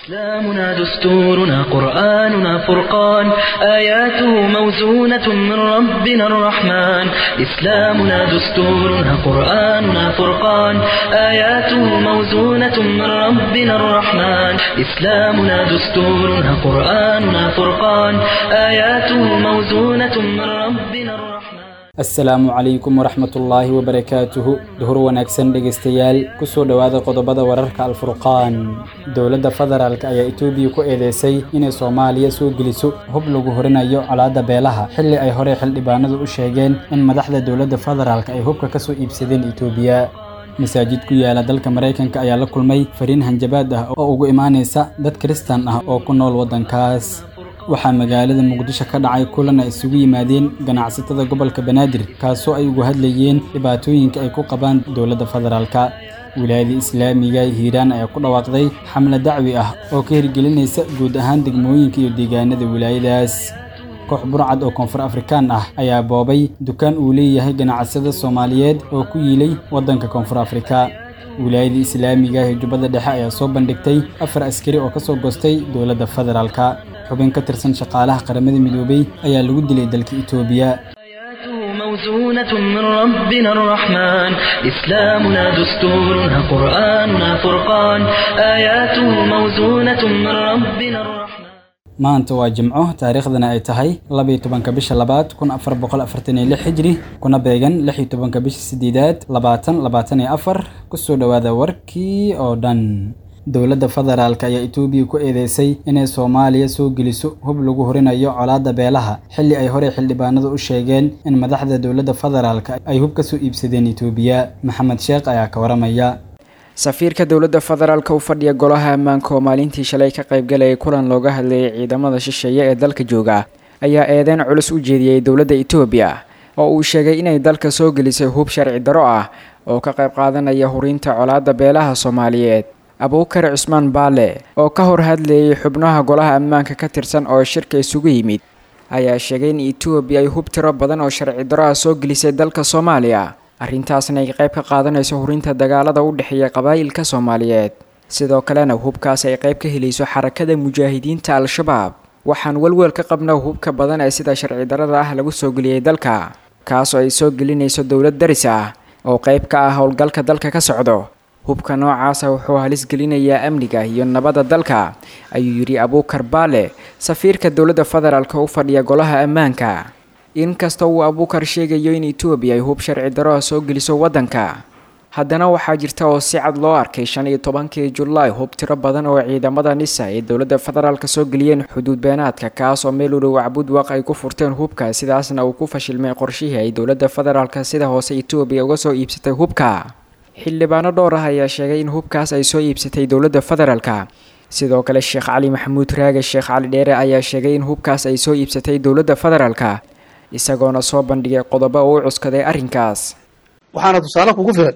إسلامنا دستورنا قرآننا فرقان آياته موزونة من ربنا الرحمن إسلامنا دستورنا قرآننا فرقان آياته موزونة من ربنا الرحمن إسلامنا دستورنا قرآننا فرقان آياته موزونة من ربنا الرحمن asalaamu calaykum waraxmatullaahi wabarakaatuhu duhur wanaagsan dhegaystayaal kusoo dhowaada qodobada wararka alfurqaan dowladda federaalk ayaa etoobiya ku eedeysay inay soomaaliya soo geliso hub lagu horinayo colaadda beelaha xilli ay horey xildhibaanadu u sheegeen in madaxda dowladda federaalk ay hubka ka soo iibsadeen etoobiya masaajid ku yaala dalka maraykanka ayaa la kulmay fariin hanjabaad ah oo ugu imaanaysa dad kiristan ah oo ku nool waddankaas waxaa magaalada muqdisho ka dhacay kulan ay isugu yimaadeen ganacsatada gobolka banaadir kaasoo ay ugu hadlayeen dhibaatooyinka ay ku qabaan dowladda federaalka wilaayada islaamiga hiiraan ayaa ku dhawaaqday xamle dacwi ah oo ka hirgelinaysa guud ahaan degmooyinka iyo deegaanada wilaayadaas koox burcad oo koonfur afrikaan ah ayaa boobay dukaan uu leeyahay ganacsada soomaaliyeed oo ku yiilay waddanka koonfur afrika wilaayada islaamiga ee jubbada dhexe ayaa soo bandhigtay afar askari oo ka soo goostay dowladda federaalka xubin ka tirsan shaqaalaha qaramada midoobey ayaa lagu dilay dalka itoobiya آياته موزونة من ربنا الرحمن إسلامنا دستورنا قرآننا فرقان آياته موزونة من ربنا الرحمن maanta waa jimco taariikhdana ay tahay labaiyo tobanka bisha labaad kun afar boqol afartan iyo lix xijri kuna beegan lix iyo tobanka bisha sideedaad labaatan labaatan iyo afar kusoo dhowaada warkii oo dhan dowladda federaalk ayaa etoobiya ku eedeysay inay soomaaliya soo geliso hub lagu horinayo colaadda beelaha xilli ay horey xildhibaanadu u sheegeen in madaxda dowladda federaalk ay hub ka soo iibsadeen etoobiya maxamed sheekh ayaa ka waramaya safiirka dowladda federaalka u fadhiya golaha ammaanka oo maalintii shalay ka qaybgalayay kulan looga hadlayay ciidamada shisheeye ee dalka jooga ayaa eedeyn culus u jeediyey dowladda etoobiya oo uu sheegay inay dalka soo gelisay hub sharci daro ah oo ka qayb qaadanaya hurinta colaadda beelaha soomaaliyeed abuukar cusmaan baale oo ka hor hadlayay xubnaha golaha ammaanka ka tirsan oo shirka isugu yimid ayaa sheegay in etoobiya ay hub tiro badan oo sharci daro ah soo gelisay dalka soomaaliya arrintaasna ay qayb ka qaadanayso hurinta dagaalada u dhexeeya qabaa'ilka soomaaliyeed sidoo kalena hubkaas ay qayb ka helayso xarakada mujaahidiinta al-shabaab waxaan welwel ka qabna hubka badan ee sida sharci darada ah lagu soo geliyey dalka kaasoo ay soo gelinayso dowlad daris ah oo qayb ka ah howlgalka dalka ka socdo hubka noocaasa wuxuu halis gelinayaa amniga iyo nabadda dalka ayuu yidhi abuukar baale safiirka dowladda federaalk u fadhiya golaha ammaanka inkasta uu abuukar sheegayo in etoobiya ay hub sharci daro ah soo geliso waddanka haddana waxaa jirta oo si cad loo arkay shan iyo tobankii julaay hub tiro badan oo ciidamada nisa ee dowladda federaalk soo geliyeen xuduud beenaadka kaas oo meel u dhow cabudwaq ay ku furteen hubka sidaasna uu ku fashilmay qorshihii ay dowladda federaalk sida hoose etoobiya uga soo iibsatay hubka xildhibaano dhowr ah ayaa sheegay in hubkaas ay soo iibsatay dowladda federaalk sidoo kale sheekh cali maxamuud raage sheekh cali dheere ayaa sheegay in hubkaas ay soo iibsatay dowladda federaalk isagoona soo bandhigay qodobo uu u cuskaday arrinkaas waxaana tusaale kugu filan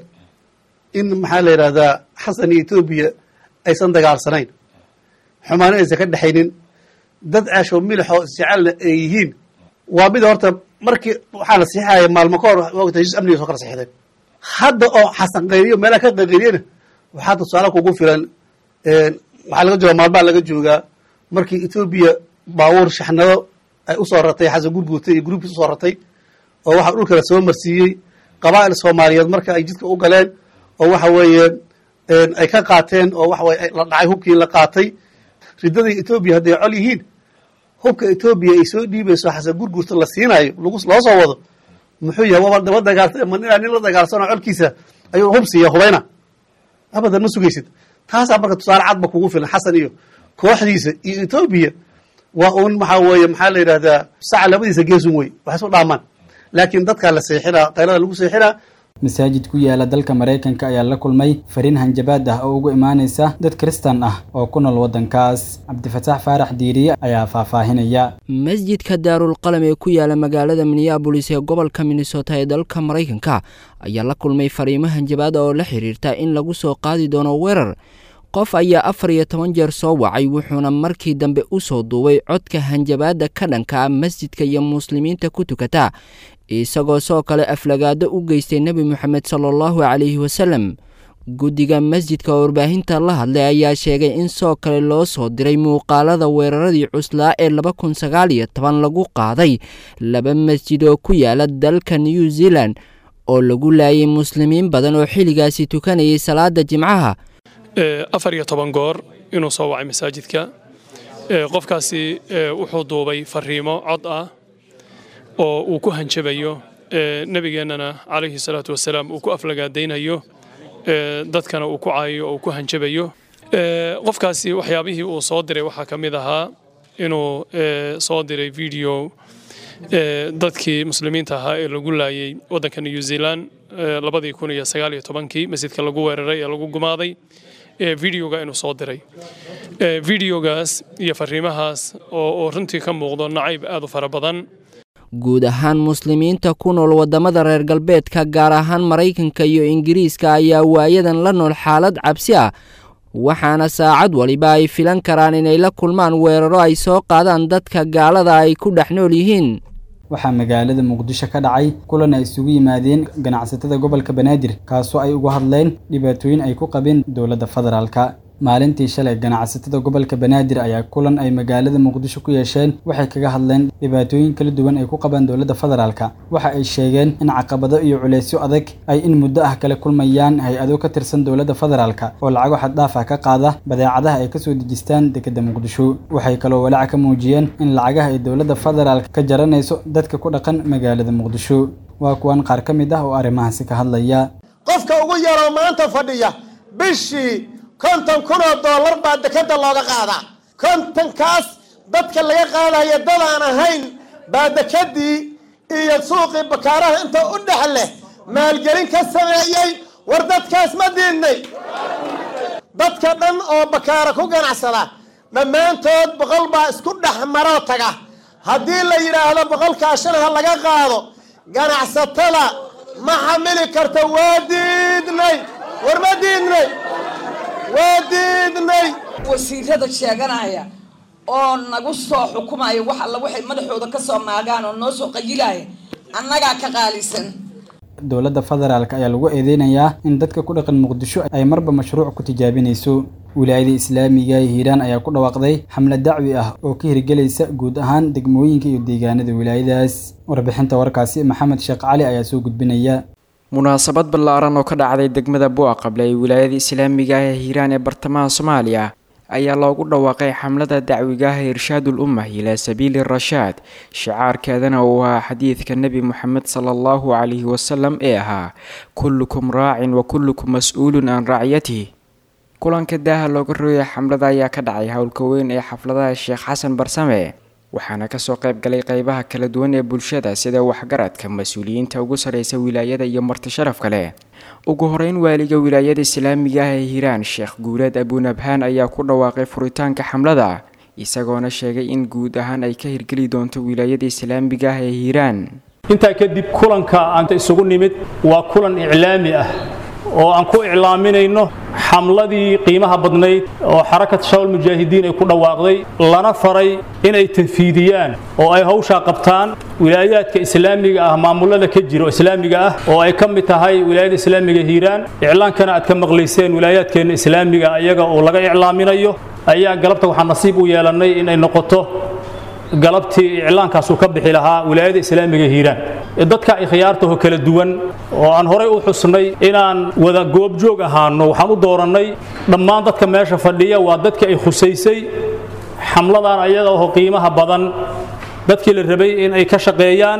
in maxaa la yidhahdaa xasan iyo etoobiya aysan dagaalsanayn xumaano aysan ka dhexaynin dad ceesho milixoo isjecelna ay yihiin waa mid horta markii waxaa la siixaya maalmo ka hor wata heshiis amniga soo kala siixdeen hadda oo xasan qayriyo meelaha ka qayqayriyana waxaa tusaale kugu filan waxaa laga jooga maalmaha laga joogaa markii etoobiya baabuur shaxnado ay usoo ratay xasan gurguutay iyo gruubkiis usoo ratay oo waxaa dhulka la soo marsiiyey qabaa'il soomaaliyeed marka ay jidka u galeen oo waxa weeye ay ka qaateen oo waxa weye la dhacay hubkii la qaatay riddadii etoobiya hadday col yihiin hubka etoobiya ay soo dhiibayso xasan gurguurta la siinaayo loo soo wado muxuu yahay waba daba dagaalta ma ninaa nin la dagaalsanoo colkiisa ayuu hub siiya hubayna abadan ma sugaysid taasaa marka tusaale cadba kugu filan xasan iyo kooxdiisa iyo etoobiya waa uun maxaa weeye maxaa la yidhahdaa saca labadiisa geesun wey wax isu dhaamaan laakiin dadkaa la seexinaa qaylada lagu seexinaa masaajid ku yaala dalka maraykanka ayaa la kulmay fariin hanjabaad ah oo ugu imaanaysa dad kiristan ah oo ku nool waddankaas cabdifataax faarax diiriye ayaa faahfaahinaya masjidka daarulqalam ee ku yaala magaalada minneabolis ee gobolka minnesota ee dalka maraykanka ayaa la kulmay fariimo hanjabaad oo la xiriirta in lagu soo qaadi doono weerar qof ayaa afar iyo toban jeer soo wacay wuxuuna markii dambe u soo duubay codka hanjabaadda ka dhanka ah masjidka iyo muslimiinta ku tukata isagoo soo kale aflagaado u geystay nebi moxamed sala allahu calayhi wasalem guddiga masjidka warbaahinta la hadlay ayaa sheegay in soo kale loo soo diray muuqaalada weeraradii cuslaa ee laba kun sagaal iyo toban lagu qaaday laba masjid oo ku yaala dalka new zealand oo lagu laayay muslimiin badan oo xilligaasi tukanayay salaada jimcaha afar iyo toban goor inuu soo wacay masaajidka qofkaasi wuxuu duubay fariimo cod ah oo uu ku hanjabayo nebigeennana calayhi salaatu wasalaam uu ku aflagaadaynayo dadkana uu ku caayayo oo uu ku hanjabayo qofkaasi waxyaabihii uu soo diray waxaa ka mid ahaa inuu soo diray video dadkii muslimiinta ahaa ee lagu laayay waddanka new zealand labadii kun iyo sagaal iyo tobankii masjidka lagu weeraray ee lagu gumaaday videoga inuu soo diray videogaas iyo fariimahaas oo runtii ka muuqdo nacayb aad u fara badan guud ahaan muslimiinta ku nool waddamada reer galbeedka gaar ahaan maraykanka iyo ingiriiska ayaa waayadan la nool xaalad cabsi ah waxaana saacad waliba ay filan karaan inay la kulmaan weeraro ay soo qaadaan dadka gaalada ay ku dhex nool yihiin waxaa magaalada muqdisho ka dhacay kulan ay isugu yimaadeen ganacsatada gobolka banaadir kaasoo ay uga hadleen dhibaatooyin ay ku qabeen dowladda federaalka maalintii shalay ganacsatada gobolka banaadir ayaa kulan ay magaalada muqdisho ku yeesheen waxay kaga hadleen dhibaatooyin kala duwan ay ku qabaan dowladda federaalka waxa ay sheegeen in caqabado iyo culeysyo adag ay in muddo ah kala kulmayaan hay-ado ka tirsan dowladda federaalka oo lacago xaddhaaf ah ka qaada badeecadaha ay kasoo dejistaan dekedda muqdisho waxay kaloo walaaca ka muujiyeen in lacagaha ay dowladda federaalka ka jaranayso dadka ku dhaqan magaalada muqdisho waa kuwan qaar ka mid ah oo arrimahaasi ka hadlaya qofka ugu yaroo maanta fadhiya bishii konton kunoo dollar baa dekeda looga qaadaa kontonkaas dadka laga qaadaya dadaan ahayn baa dekedii iyo suuqii bakaaraha inta u dhex leh maalgelin ka sameeyey war dadkaas ma diidnay dadka dhan oo bakaara ku ganacsada dhammaantood boqol baa isku dhex maroo taga haddii la yidhaahdo boqolkaa shan ha laga qaado ganacsatada ma xamili karta waa diidnay war ma diidnay waa diidnay wasiirada sheeganaya oo nagu soo xukumaya wax alla waxay madaxooda ka soo maagaan oo noo soo qayilaya annagaa ka qaalisan dowladda federaalk ayaa lagu eedeynayaa in dadka ku dhaqan muqdisho ay marba mashruuc ku tijaabinayso wilaayada islaamiga ee hiiraan ayaa ku dhawaaqday xamlad dacwi ah oo ka hirgelaysa guud ahaan degmooyinka iyo deegaanada wilaayadaas warbixinta warkaasi maxamed sheekh cali ayaa soo gudbinaya munaasabad ballaaran oo ka dhacday degmada buaqable ee wilaayada islaamiga ah ee hiiraan ee bartamaha soomaaliya ayaa loogu dhawaaqay xamlada dacwiga ah irshaadul ummah ilaa sabiili rashaad shicaarkeedana uu ahaa xadiidka nebi moxamed sala allahu calayhi wasalam ee ahaa kullukum raacin wa kullukum mas-uulun can racyatihi kulanka daaha looga rooyay xamlada ayaa ka dhacay howlka weyn ee xafladaha sheekh xasan barsame waxaana kasoo qayb galay qeybaha kala duwan ee bulshada sida waxgaradka mas-uuliyiinta ugu sarreysa wilaayada iyo marti sharaf kale ugu horeyn waaliga wilaayada islaamiga ah ee hiiraan sheekh guuleed abunabhaan ayaa ku dhawaaqay furitaanka xamlada isagoona sheegay in guud ahaan ay ka hirgeli doonto wilaayada islaamiga ah ee hiiraan intaa kadib kulanka aanta isugu nimid waa kulan iclaami ah oo aan ku iclaaminayno xamladii qiimaha badnayd oo xarakat shawal mujaahidiin ay ku dhawaaqday lana faray inay tanfiidiyaan oo ay hawshaa qabtaan wilaayaadka islaamiga ah maamulada ka jira oo islaamiga ah oo ay ka mid tahay wilaayada islaamiga hiiraan iclaankana aad ka maqlayseen wilaayaadkeenna islaamiga iyaga oo laga iclaaminayo ayaa galabta waxaa nasiib u yeelannay inay noqoto galabtii iclaankaasuu ka bixi lahaa wilaayada islaamiga hiiraan dadka ikhyaartaho kala duwan oo aan horay u xusnay inaan wada goobjoog ahaano waxaan u doorannay dhammaan dadka meesha fadhiya waa dadka ay khusaysay xamladan ayaga oo qiimaha badan dadkii la rabay in ay ka shaqeeyaan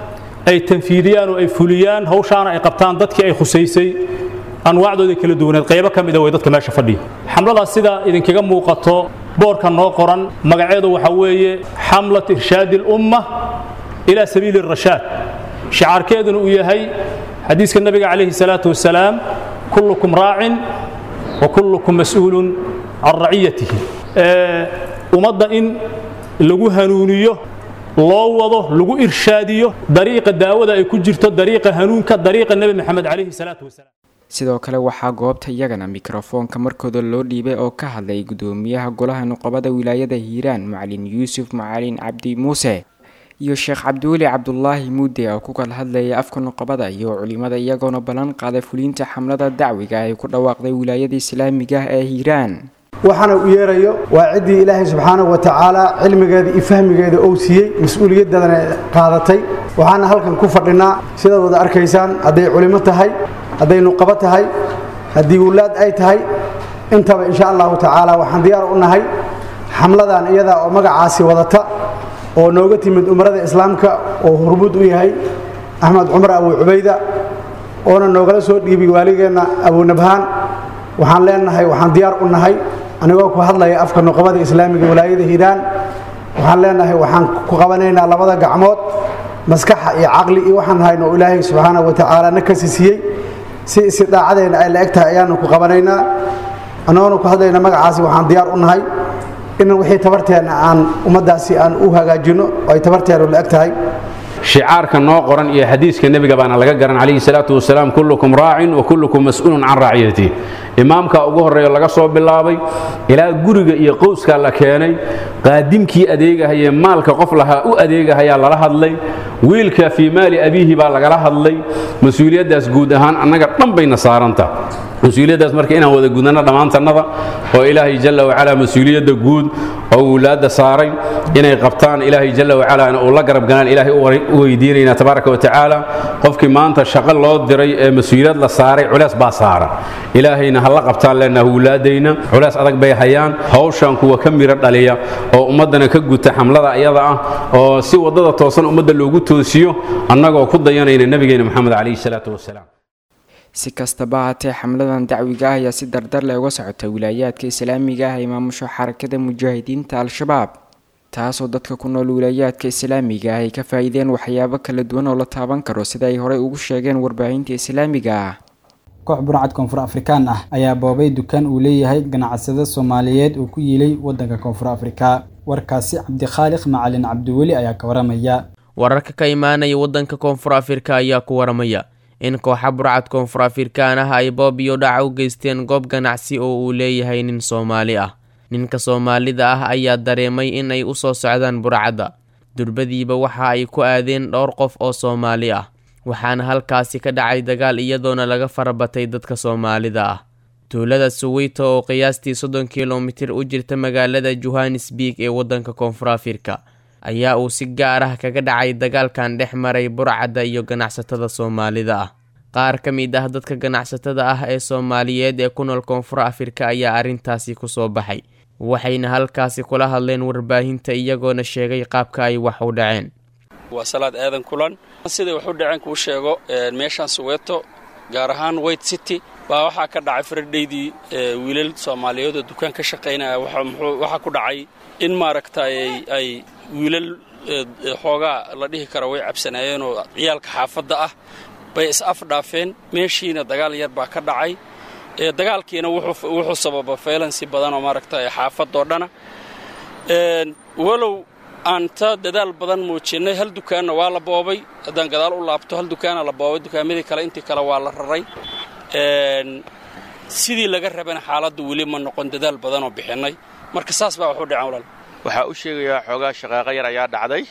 ay tanfiidiyaan oo ay fuliyaan hawshaana ay qabtaan dadkii ay khusaysay anwaacdooda kala duwaneed qaybo ka mida way dadka meesha fadhiya xamladaas sida idinkaga muuqato boorka noo qoran magaceedu waxaa weeye xamlat irshaadi lumma ilaa sabiili rashaad shicaarkeeduna uu yahay xadiiska nabiga calayhi salaatu wasalaam kullukum raacin wa kullukum mas-uulun can raciyatihi ummadda in lagu hanuuniyo loo wado lagu irshaadiyo dariiqa daawada ay ku jirto dariiqa hanuunka dariiqa nebi maxamed calayhi salaatu wasalaam sidoo kale waxaa goobta iyagana mikrofoonka markooda loo dhiibay oo ka hadlay gudoomiyaha golaha nuqobada wilaayada hiiraan macalin yuusuf macalin cabdi muuse iyo sheekh cabdiweli cabdulaahi muude oo ku kala hadlayay afka nuqabada iyo culimada iyagoona ballan qaaday fuliinta xamlada dacwiga ay ku dhawaaqday wilaayada islaamiga ah ee hiiraan waxaana u yeerayo waa ciddii ilaahay subxaanahu wa tacaala cilmigeeda iyo fahmigeeda ou siiyey mas-uuliyadadana qaadatay waxaana halkan ku fadhinaa sidaad wada arkaysaan hadday culimo tahay hadday nuqabo tahay haddii wulaad ay tahay intaba insha allahu tacaala waxaan diyaar u nahay xamladan iyadaa oo magacaasi wadata oo nooga timid umarada islaamka oo hurmud u yahay axmed cumar abu cubayda oona noogala soo dhiibay waaligeenna abunabhaan waxaan leenahay waxaan diyaar u nahay anigoo ku hadlaya afka nuqabada islaamiga walaayada hiiraan waxaan leenahay waxaan ku qabanaynaa labada gacmood maskaxa iyo caqli iyo waxaan hayno oo ilaahay subxaanahu wa tacaala na kasi siiyey si istidaacadeenna ay la eg tahay ayaanu ku qabanaynaa annagoona ku hadlayna magacaasi waxaan diyaar u nahay in wixii tabarteenna aan ummaddaasi aan u hagaajinno oo ay tabarteennu la eg tahay shicaarka noo qoran iyo xadiiska nebiga baana laga garan calayhi salaatu wasalaam kullukum raacin wa kullukum mas-uulun can raaciyati imaamka ugu horreeya laga soo bilaabay ilaa guriga iyo qowskaa la keenay qaadimkii adeegahayee maalka qof lahaa u adeegahayaa lala hadlay wiilka fii maali abiihi baa lagala hadlay mas-uuliyaddaas guud ahaan annaga dhan bayna saaranta mas-uuliyaddaas marka inaan wada gudano dhammaantannada oo ilaahay jalla wacalaa mas-uuliyadda guud oo wulaadda saaray inay qabtaan ilaahay jalla wacalaana uu la garab galaan ilaahay u weydiinaynaa tabaaraka wa tacaala qofkii maanta shaqo loo diray ee mas-uuliyad la saaray culeys baa saara ilaahayna ha la qabtaan leenaha wulaadayna culeys adag bay hayaan hawshan kuwa ka miro dhaliya oo ummaddana ka guta xamlada iyada ah oo si waddada toosan ummadda loogu toosiyo annagoo ku dayanayna nebigeena moxamed calayhi salaatu wasalaam si kastaba haatee xamladan dacwiga ah ayaa si dardar leh uga socota wilaayaadka islaamiga ah ee maamusho xarakada mujaahidiinta al-shabaab taasoo dadka ku nool wilaayaadka islaamiga ah ay ka faa-iideen waxyaabo kala duwan oo la taaban karo sida ay horey ugu sheegeen warbaahinta islaamiga ah koox burcad koonfur afrikaan ah ayaa boobay dukaan uu leeyahay ganacsada soomaaliyeed uu ku yiilay waddanka koonfur afrika warkaasi cabdikhaaliq macalin cabdiweli ayaa ka waramaya wararka ka imaanaya waddanka koonfur afrika ayaa ku waramaya in kooxa burcad koonfur afrikaan ah ay boob iyo dhaca u geysteen goob ganacsi oo uu leeyahay nin soomaali ah ninka soomaalida ah ayaa dareemay in ay u soo socdaan burcadda durbadiiba waxa ay ku aadeen dhowr qof oo soomaali ah waxaana halkaasi ka dhacay dagaal iyadoona laga farabatay dadka soomaalida ah tuulada suweyto oo qiyaastii soddon kilomitir u jirta magaalada johannesburg ee waddanka koonfur afrika ayaa uu si gaar ah kaga dhacay dagaalkan dhex maray burcadda iyo ganacsatada soomaalida ah qaar ka mid ah dadka ganacsatada ah ee soomaaliyeed ee ku nool koonfur afrika ayaa arrintaasi kusoo baxay waxayna halkaasi kula hadleen warbaahinta iyagoona sheegay qaabka ay wax u dhaceen waa salaad aadan kulan siday wax u dhaceen kuu sheego meeshaan suweeto gaar ahaan white city baa waxaa ka dhacay faradhaydii wiilal soomaaliyeed oo dukaan ka shaqaynaya waxaa ku dhacay in maaragtay ay wiilal xoogaa la dhihi kara way cabsanaayeen oo ciyaalka xaafadda ah bay is afdhaafeen meeshiina dagaal yar baa ka dhacay dagaalkiina wuxuu sababa faylansi badan oo maaragtay xaafadoo dhana walow aan ta dadaal badan muujinnay hal dukaanna waa la boobay haddaan gadaal u laabto hal dukaana la boobay dukaamadii kale intii kale waa la raray sidii laga rabana xaaladdu weli ma noqon dadaal badanoo bixinnay marka saas baa waxu dhaceen walaal waxaa u sheegayaa xoogaa shaqaaqo yar ayaa dhacday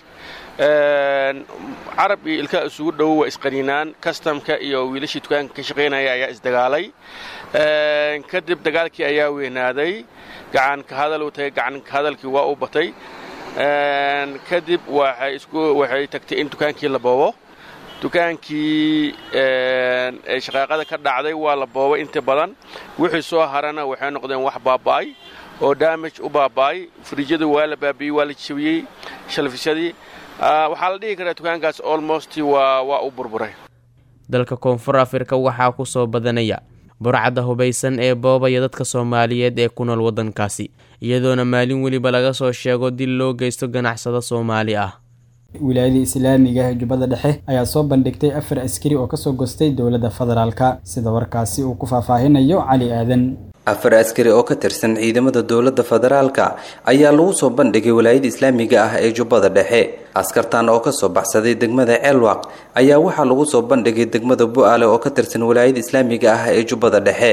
carab iyo ilkaa isugu dhowo waa isqaniinaan kastamka iyo wiilashii dukaanka ka shaqaynaya ayaa isdagaalay kadib dagaalkii ayaa weynaaday gacanka hadal u tagay gacanka hadalkii waa u batay kadib waxay tagtay in dukaankii la boobo dukaankii ee shaqaaqada ka dhacday waa la boobay inta badan wixii soo harana waxay noqdeen wax baaba'ay oo damage u baaba'ay frijyadu waa la baabi'ey waa la jabiyey shalfisyadii waxaa la dhihi karaa dukaankaas almost waa waa u burburay dalka koonfur afrika waxaa ku soo badanaya burcadda hubaysan ee boobaya dadka soomaaliyeed ee ku nool waddankaasi iyadoona maalin weliba laga soo sheego dil loo geysto ganacsado soomaali ah wilaayada islaamiga ee jubbada dhexe ayaa soo bandhigtay afar askari oo kasoo gostay dowladda federaalka sida warkaasi uu ku faahfaahinayo cali aadan afar askari oo ka tirsan ciidamada dowladda federaalka ayaa lagu soo bandhigay walaayada islaamiga ah ee jubbada dhexe askartan oo kasoo baxsaday degmada ceelwaq ayaa waxaa lagu soo bandhigay degmada bu-aale oo ka tirsan walaayada islaamiga ah ee jubbada dhexe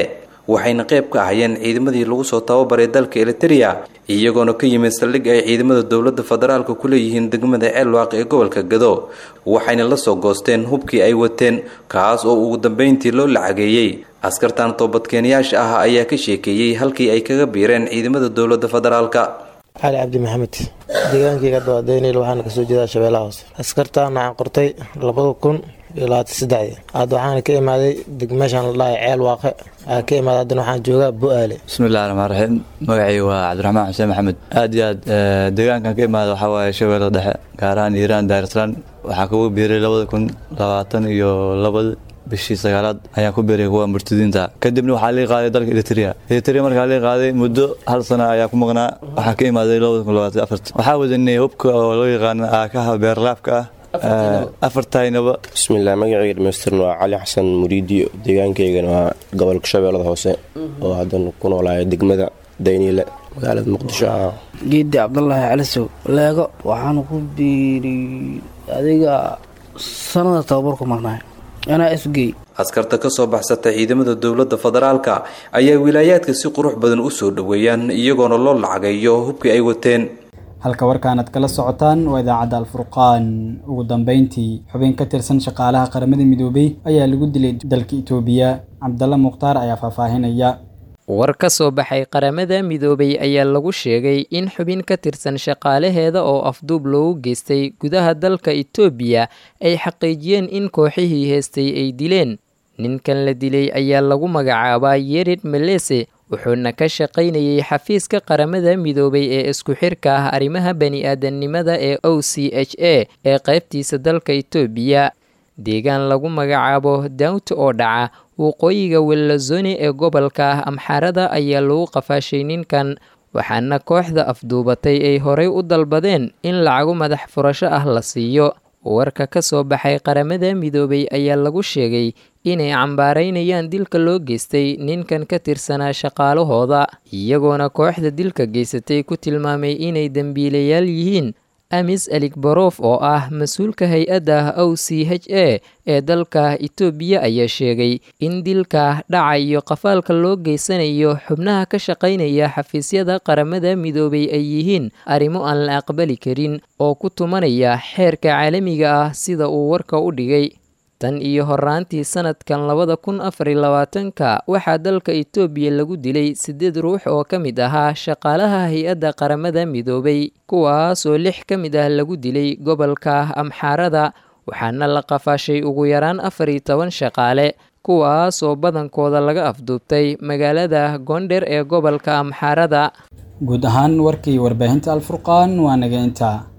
waxayna qayb ka ahayeen ciidamadii lagu soo tababaray dalka eliteria iyagoona ka yimid saldhig ay ciidamada dowladda federaalka ku leeyihiin degmada ceelwaaq ee gobolka gado waxayna la soo goosteen hubkii ay wateen kaas oo ugu dambeyntii loo lacageeyey askartan toobadkeenyaasha ah ayaa ka sheekeeyey halkii ay kaga biireen ciidamada dowladda federaalka cali cabdi maxamed deegaankayga dawadeynayl waxaana kasoo jeedaa shabeellaha hoose askartaan waxaan qortay labada kun iyo labaatan saddexdii hadda waxaana ka imaaday meeshaan la dhahay ceel waaqe waxaa ka imaaday haddana waxaan joogaa bu-aale bismillahi raxmaan raxiim magacii waa cabdiraxmaan xuseen maxamed aad iyo aad deegaankan ka imaada waxaa waaye shabeellada dhexe gaar ahaan iiraan daarislaan waxaa kugu biiray labada kun labaatan iyo labada bishii sagaalaad ayaan ku biiray kuwa murtadiinta kadibna waxaa lii qaaday dalka eritrea eritrea markaa lii qaaday muddo hal sana ayaa ku maqnaa waxaa ka imaaday labada kun labaatan afart waxaa wadanay hubka oo loo yaqaano aakaha beerlaabka ah afartaynaba bismillaah magacayga dhamaystirna waa cali xasan muriidi deegaankaygana waa gobolka shabeellada hoose oo haddana ku noolaaya degmada dayniile magaalada muqdisho ah geedi cabdulaahi calisow leego waxaan ku biiriy adiga sanada tababar ku maqnaay anaa isgey askarta ka soo baxsata ciidamada dowladda federaalka ayaa wilaayaadka si qurux badan u soo dhoweeyaan iyagoona loo lacageeyo hubkii ay wateen halka warkaanad kala socotaan waa idaacadda alfurqaan ugu dambeyntii xubin ka tirsan shaqaalaha qaramada midoobay ayaa lagu dilay dalka itoobiya cabdalla mukhtaar ayaa faahfaahinaya war ka soo baxay qaramada midoobay ayaa lagu sheegay in xubin ka tirsan shaqaalaheeda oo afduub loogu geystay gudaha dalka itoobiya ay xaqiijiyeen in kooxihii heestay ay dileen ninkan la dilay ayaa lagu magacaabaa yerid melese wuxuuna ka shaqaynayay xafiiska qaramada midoobay ee isku xirka ah arrimaha bani-aadamnimada ee o c h a ee qaybtiisa dalka itoobiya deegaan lagu magacaabo dawnt oo dhaca waqooyiga welazone ee gobolka ah amxaarada ayaa lagu qafaashay ninkan waxaana kooxda afduubatay ay horay u dalbadeen in lacagu madax furasho ah la siiyo warka ka soo baxay qaramada midoobay ayaa lagu sheegay inay cambaaraynayaan dilka loo geystay ninkan ka tirsanaa shaqaalahooda iyagoona kooxda dilka geysatay ku tilmaamay inay dembiilayaal yihiin amis aligbarof oo ah mas-uulka hay-adda o c h a ee dalka itoobiya ayaa sheegay in dilka dhaca iyo qafaalka loo geysanayo xubnaha ka shaqaynaya xafiisyada qaramada midoobay ay yihiin arrimo aan la aqbali karin oo ku tumanaya xeerka caalamiga ah sida uu warka u dhigay tan iyo horaantii sanadkan labada kun afar iyo labaatanka waxaa dalka itoobiya lagu dilay siddeed ruux oo ka mid ahaa shaqaalaha hay-adda qaramada midoobay kuwaasoo lix ka mid ah lagu dilay gobolka amxaarada waxaana la qafaashay ugu yaraan afar iyo toban shaqaale kuwaasoo badankooda laga afduubtay magaalada goondher ee gobolka amxaarada guud ahaan warkii warbaahinta alfurqaan waa naga intaa